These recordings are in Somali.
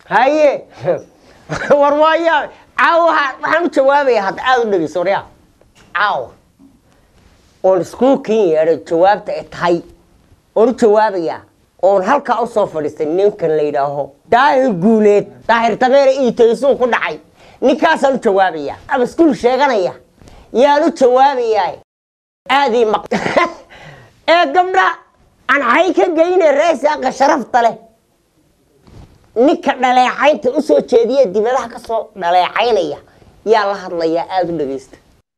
haye war waaya caawa waxaan u jawaabayaa hadda aada u dhegeyso waryaa caawa oon iskuulkin yeedhay jawaabta ay tahay oon u jawaabayaa oon halkaa usoo fadhiistay ninkan la yidhaaho daahir guuleed daahir dameere iitaysuu ku dhacay ninkaasaan u jawaabayaa ama iskuul sheeganaya yaan u jawaabayaa aadii maq ee gabdha aan hay ka geyne reesaaqa sharafta leh ninka dhaleecaynta usoo jeediya dibadaha kasoo dhaleecaynaya yaa la hadlayaa aada u dhegeysta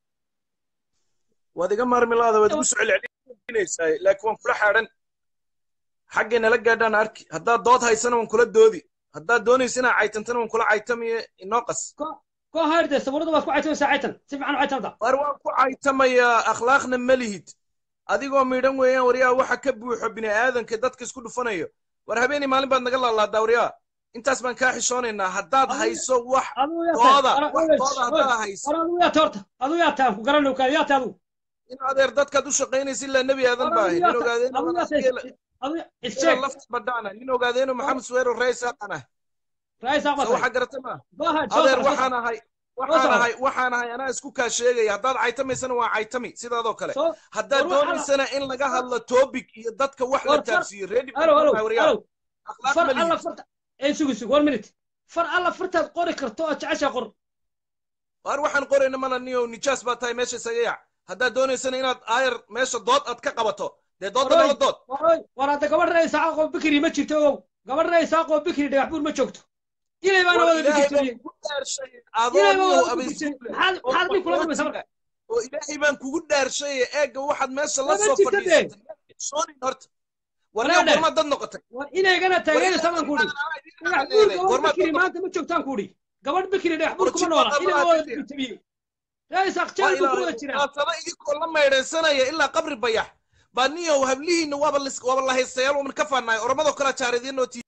waad iga maarmi laada waad igu soo celcelinaysaa laakiin waan kula xaadhan xaggay nala gaadhaan arki haddaad dood haysana waan kula doodi haddaad doonaysa inaa caytantana waan kula caytamiye inoo qas ko hayrde sabuurada waad ku caytamaysaa caytan si fiican u caytamada war waan ku caytamayaa akhlaaqna ma lihid adigoo miidhan weeyaan waryaa waxa ka buuxo bini aadanka dadka isku dhufanayo war habeenii maalin baad naga laalaadaa waryaa intaas baan kaa xishoonaynaa haddaad hayso wax dooda wax dooda haddaa hayso war adigu yaata horta adigu yaata aan ku garanayo kaa yaata adigu in adeer dadkaad u shaqaynaysa ilaa nebi aadan baa ahay nin ogaadeena lafta badhaana nin ogaadeeno maxamed suweero raysaaqana waxa garata ma adeer waxaan ahay waxaan ahay waxaan ahay anaa isku kaa sheegaya haddaad caytamaysana waa caytami sidaadoo kale haddaad doonaysana in laga hadlo topic iyo dadka wax la taabsiiyo reedi sugi sug one minute far alla fartaad qori karto oo jeceshaa qor war waxaan qorayna mana niyo nijaas baa tahay meesha isaga yac haddaad doonaysana inaad aayar meesha dood aad ka qabato dee doodda nala dood war hadda gabadhna isaaqoo bikri ma jirto ogow gabadhna isaaqoo bikri dhagax buur ma joogto ilay baana wada bikirtooye maxaad nin kula kulmaysa marka oo ilaahay baan kugu dhaarshaye eegga waxaad meesha la soo fadhiisatay horta warnaa gorma dad noqotay war inaygana taageeraysa baan kuudhi dhagax buur gabadh bikri maanta ma joogtaan kuudhi gabadh bikri dhagax buur kuma noola ilay baa wada bikirtooye raisaaq jeel buu ku wada jiraa saba idinkoo la meydhaysanaya ilaa qabri bayax baa niyow hablihiinna waaba waaba la haystayaal waman ka faanaay oromadoo kala jaaridiinoo tii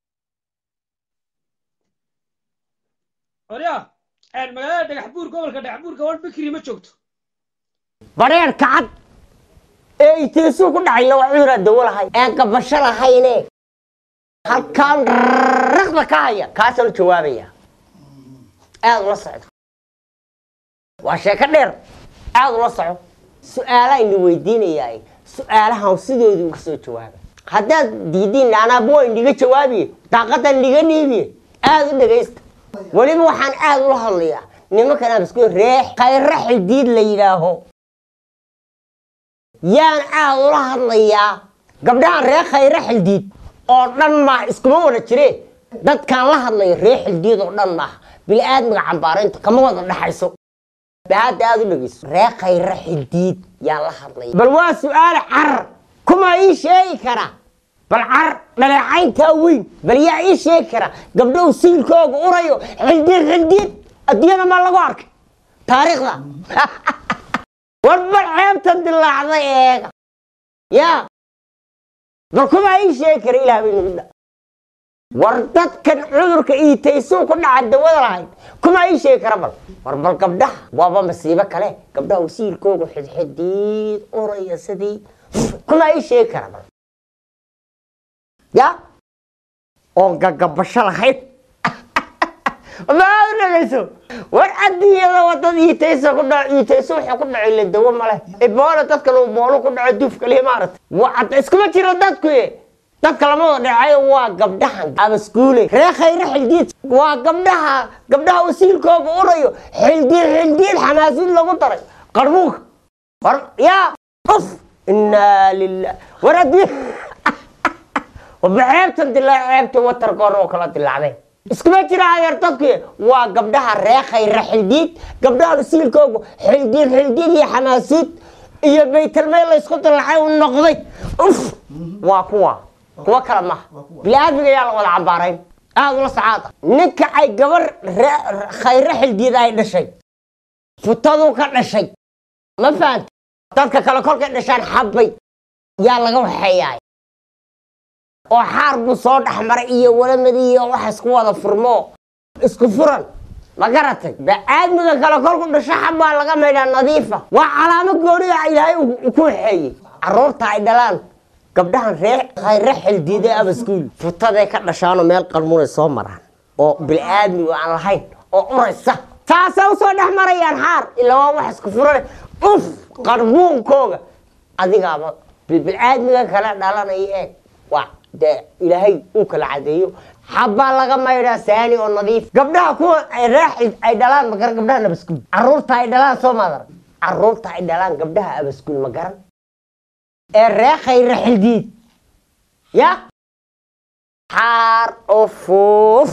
orya magaalada dhagax buur gobolka dhagax buur gabadh bikri ma joogto badheer kacad ee iteesuu ku dhacayna waa cuduraa dawo lahay aan gabasho lahayne halkaan raqda ka haya kaasaan u jawaabaya aada ula socdo waa sheeko dheer aada ula soco su-aalaa ina weydiinayaa su-aalahan sidoodii uga soo jawaaba haddaad diidiin anaaba waa indiga jawaabiye daaqadan indiga dhiibiye aada u dhegaysta weliba waxaan aada ula hadlayaa nimankan abasku reex khayra xidiid la yidhaaho yaan aada ula hadlayaa gabdhahan reer khayra xildiid oo dhan maaha iskuma wada jire dadkaan la hadlayo reer xildiid oo dhan maaha bili-aadmiga cambaaraynta kama wada dhaxayso bahadda aada u dhegeyso reer khayra xidiid yaan la hadlaya bal waa su-aale carar kuma ii sheegi kara bal carar dhaleecayntaa weyn bal yaa ii sheegi kara gabdhow siilkooga urayo xildiid xildiid adduunyada maa lagu arkay taariikhda war bal ceebta dilaacday eega yaa bal kuma ii sheegi kara ilaah bay nagu dha war dadkan cudurka iitaysuu ku dhaca dawada lahayd kuma ii sheegi kara bal war bal gabdhaha waaba masiibo kale gabdhaha wasiilkoogu xidxidiid uraya sidii kuma ii sheegi kara bal ya oon gagabasho lahayd maa u dhagayso war adduunyada wadada iitaysa ku dhaco iitayso wuxuu ku dhaco ila dawo male iboona dadkan uu boolo ku dhaco duuf kaliya maaragtay waa iskuma jiro dadku dadka lama wada dhacayo waa gabdhahan abaskuule reer khayre xildiid waa gabdhaha gabdhaha wasiilkooga urayo xildiid xildiid xamaasiid lagu daray qarbuunka war yaa uf inaa lilah war adduunya waba ceebtan dilaa ceebta watarkoona oo kala dilaacday iskuma jira adeer dadku waa gabdhaha reer khayre xildiid gabdhaha wasiilkooga xildiid xildiid iyo xamaasiid iyo baytalmeel laysku dilacay u noqday uf waa kuwa kuwa kale maha bili-aadmiga yaa la wada cambaarayn aada ula sacaada ninka ay gabar khayre xildiid ay dhashay futaduu ka dhashay ma fahanta dadka kale kolkay dhashaan xabbay yaa laga waxeeyaay oo xaar buu soo dhexmaray iyo walamadii iyo wax isku wada furmo isku furan ma garatay ba-aadmiga kale kolku dhasho xabbaa laga maydhaa nadiifa waa calaamo gooniga ilaahay ku waxeeyey carruurta ay dhalaan gabdhahan ree khayre xildiide abaskuul futaday ka dhashaanoo meel qarmunay soo maraan oo bil'aadmigu aan lahayn oo uraysa taasay usoo dhex marayaan xaar ilaa waa wax isku furane uf qarbuunkooga adigaaba bilbil'aadmiga kala dhalanaya eeg waa dee ilaahay uu kala cadeeyo xabbaa laga maydhaa saani oo nadiif gabdhaha kuwa ay raaxid ay dhalaan ma garan gabdhaha nabaskuul carruurta ay dhalaan soo maadar carruurta ay dhalaan gabdhaha abaskuul ma garan ee reekhay raxildiid ya xaar oo fuuf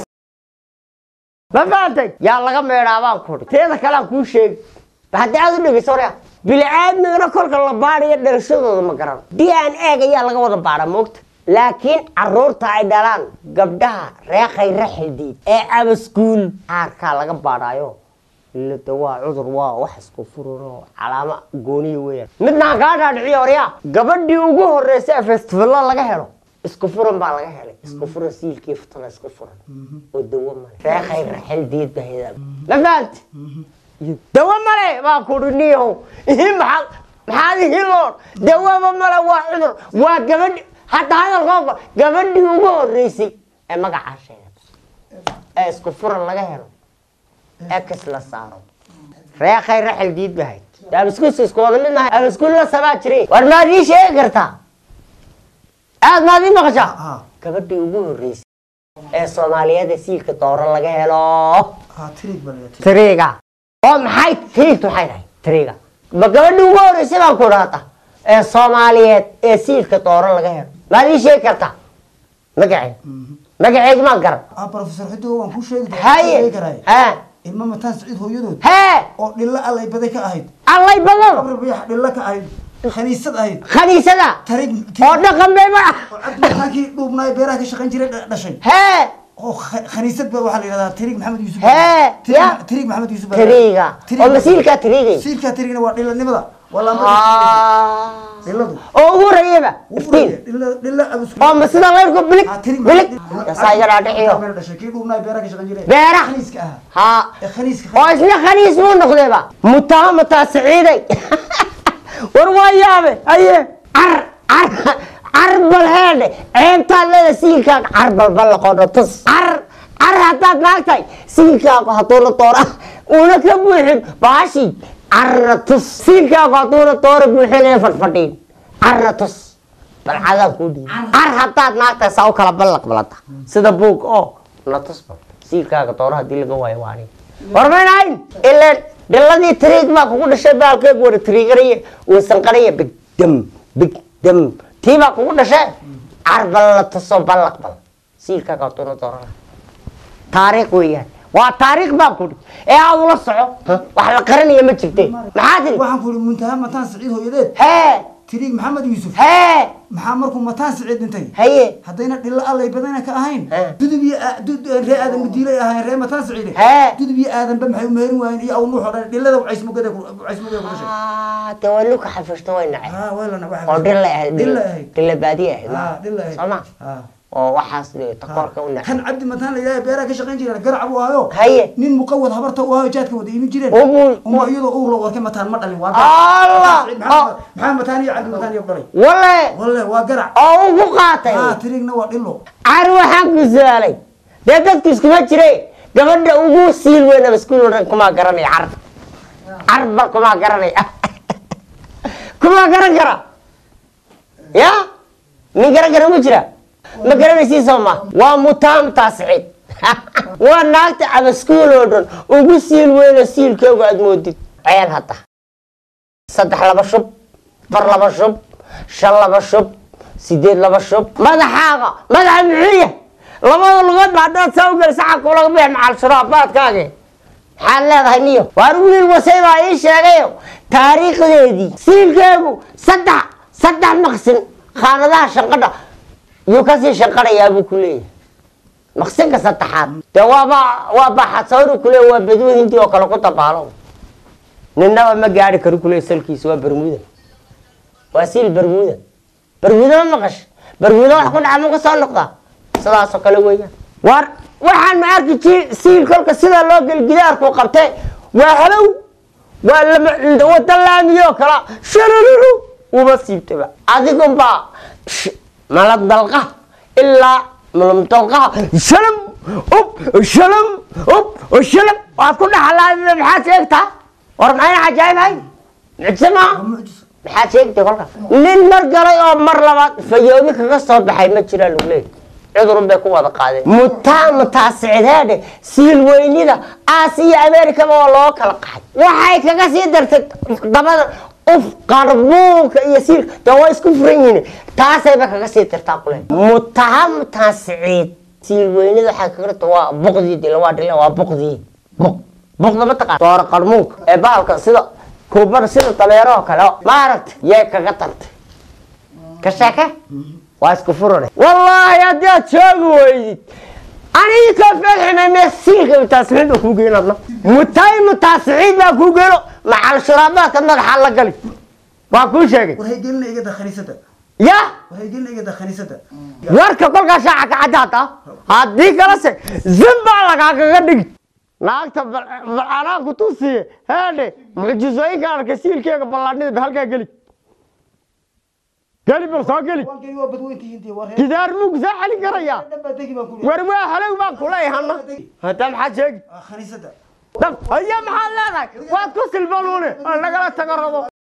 ma fahamtay yaa laga meedhaa baan kudhi teeda kale aan kuu sheegi haddii aad u dhegeyso orea bilcaadmigana kolka la baadayo dhalashadooda ma garan d n eeg ayaa laga wada baadha moogta laakiin caruurta ay dhalaan gabdhaha reekhay raxildiid ee abaskuul xaarkaa laga baadhaayo ilada waa cudur waa wax isku fururo calaamo gooniya weeyaan midnaan kaa dhaadhiciyo oryaa gabadhii ugu horreysay ee festivalo laga helo isku furan baa laga helay isku furan siilkii futana isku furan oo dawo male reekhay raxildiid baheda ma fahamti dawo male baa kudhi niyahow ihi maxaad maxaad ihi loon dawaba male waa cudur waa gabadhi hadda hadalkooga gabadhii ugu horreysay ee magacaa sheegata ee isku furan laga helo ex la saaro reekhay raxil diid bahayd abaskuus isku wada mid mahay abaskuul la sabaa jiray war maad ii sheegi kartaa aad maad ii maqashaa ها gabadhii ugu horreysay ee soomaaliyeed ee siilka dooro laga helo ها تريك بلد tiriga oo maxay tiriigtu maxay tahay tiriga ma gabadhii ugu horreysay baan ku dhaata ee soomaaliyeed ee siilka dooro laga helo maad ii sheegi kartaa magaceed magaceed maan garan اه بروفيسور حدو وان كو شيغ haye كراي ha ilma mataan siciid hooyadood hee oo dhilla allay baday ka ahayd allay badan qabri biyax dhilla ka ahayd khaniisad ahayd khaniisada tarig oo dhaqan bayba oo cabdi mataankii dhuubnaay beeraha ka shaqayn jiray dha- dhashay hee oo kha- khaniisad ba waxaa la yidhahdaa tirig maxamed yuusuf Hee, Tirig- ya. tirig maxamed yuusuf tiriga Tirig- oo masiilkaa tirigay siilkaa tirigna waa dhillanimada waa laamba dhilladu oo ugu horreeyaba Wuu iftiin furaya, dhilla dhilla abus oo ma sida leyrku bilig Ah, tirig bilig maxamed- yasaa iga dhaadhiciyo Meel dhashay kii dhuubnaay beeraha ka shaqayn jiray Beeraha? khaniiska ahaa haa ee khaniiska oo isna khaniis buu noqdayba mutaa mutaa siciiday war waa yaabe aye car car car bal heedhe ceebtaad leeda siilkaaga car balbal laqoodho tus car car haddaad naagtahay siilkaagu hadduuna doora uuna ka buuxin baashi carna tus siilkaagu hadduuna doora buuxinaya fadhfadhiin carna tus bal cadaan kuu dhiibi car haddaad naagtahay saa u kala ballaq balanta sida buug oo na tus bal siilkaaga doora haddii laga waayo waa aniga warmaynahayn ileen dhiladii tiriig baa kugu dhashay baalkeegu wada tiriigaraya uusanqaraya bigdam bigdam tii baa kugu dhashay carbal la tuso ballaq bal siilkaaga hadduuna doorana taariikh weeyaan waa taariikh baan kudhi ee aad ula soco wax la qaranaya ma jirte maxaa tiri waxaan ku ihi muntaha mataan siciid hooyadeed hee tiriig maxamed yuusuf hee maxaa markuu mataan siciid dhintay haye haddayna dhillo allay badana ka ahayn Hee. dudub iyo aa- dud- ree aadan mudiilay ahayn ree mataan siciide Hee. dudub iyo aadanba maxay u meherin waayeen iyo awnuux oo dhan dhillada wacaysmugada wacaysmugada ku dhashay Ah, dee waa luka xafishto way nacay haa weelana waxa oo dhilla ahayd dhilla ahayd dhilla baadiye ahayd haa dhilla ahayd soo ma haa oo waxaas eh, takoorka u nacay kan cabdi mataan la yidhaha beeraha ka shaqayn jireen garac buu ahayo haye nin muqawad habarta u ahayo jaadka wada imin jireen Ubu- uma iyadoo uur loo warkay mataan ma dhalin waa Allah! Siciid maxamed maxamed mataan iyo cabdi mataan iyo dhalay wale walle waa garac oo ugu qaatay haa tiriigna waa dhillo cari waxaan ku su-aalay dee dadku iskuma jire gabadha ugu siil weyn abaskuul oo dhan kumaa garanaya car carba kumaa garanaya kumaa garan kara ya nin garan kara ma jira ma garanaysiin soo ma waa mutaamtaa siciid waa naagta abaskuul oo dhan ugu siil weyno siilkeegu aad moodid ceel hadda saddex laba shub far laba shub shan laba shub sideed laba shub madaxaaga madaxa muxuu yahay labada lugood ba haddaad saa u gelisa xagkuu laga bixi macal shuraabaadkaage maxaad leedahay niyo waar wiil wasay baa ii sheegayo taariikhdeedii siilkeegu saddex saddex maqsin khaanadaha shanqadha yuu kasii shanqadhayaa buu ku leeyahay maqsinka saddexaad dee waaba waa baxad sawri kule waa baduu hindi oo kale ku dabaalo ninnaba ma gaari karo kule salkiisa waa bermuda waa siil bermuda bermuda ma maqash bermuda wax ku dhaca ma ka soo noqdaa sidaasoo kale weeyaan war waxaan ma arki jiri siil kolka sida loo gel gidaarku qabtee waa halow waa lama wada laamiyoo kala shararuru uba siibtaba adigunbaa sh- malab dalqa ilaa malab dalqaha shalam ub shalom ub shalom waad ku dhaxalaadida maxaad sheegtaa war maxayna cajaa'ibhay mucjise maaha maxaad sheegtay kolka nin mar galay oo mar labaad fayoobi kaga soo baxay ma jiraa lagu leeyahy cudurun bay ku wada qaadeen mutaa mutaasicdeedhe siil weynida aasiya amerikaba waa loo kala qaxay waxay kaga sii dartay dabada uf qarbuunka iyo siilka dee waa isku furan yihiin taasayba kaga sii dartaa kule mutaha mutaasiciid siil weynida waxay kaga darta waa buqdii dila waa dhila waa buqdii buq buqda mataqaan doora qarmuunka ee bahalka sida kuubada sida dameero oo kale ma aragta yay kaga dartay ka sheeke waa isku furane wallaahi haddii aad joogi weydid anigi ka fadximay mesiilka mutaasiciid baa kuu geyn adna mutay mutaasiciid baa kuu geyno macal shuraabaadka madaxa la gali waa kuu sheegay waxay gelina igada khaniisada ya waxay gelina igada khaniisada warka kolkaa shaaca ka caddaata haddii kalese zimbaa lagaagaga dhigi naagta balcanaan ku tusiye heedhe mucjisooyinka arkay siilkeega ballaadhnida ba halkaa geli geli bal soo geli waan geli waa badweyntihiintii war gidaar muu saa celin karayaa dhanbaa degi baan ku war waa halow baan kuleeyahana hadda maxaad sheegi khaniisada dab haya maxaad leedahay waad ku silbaluune nagala tago rabo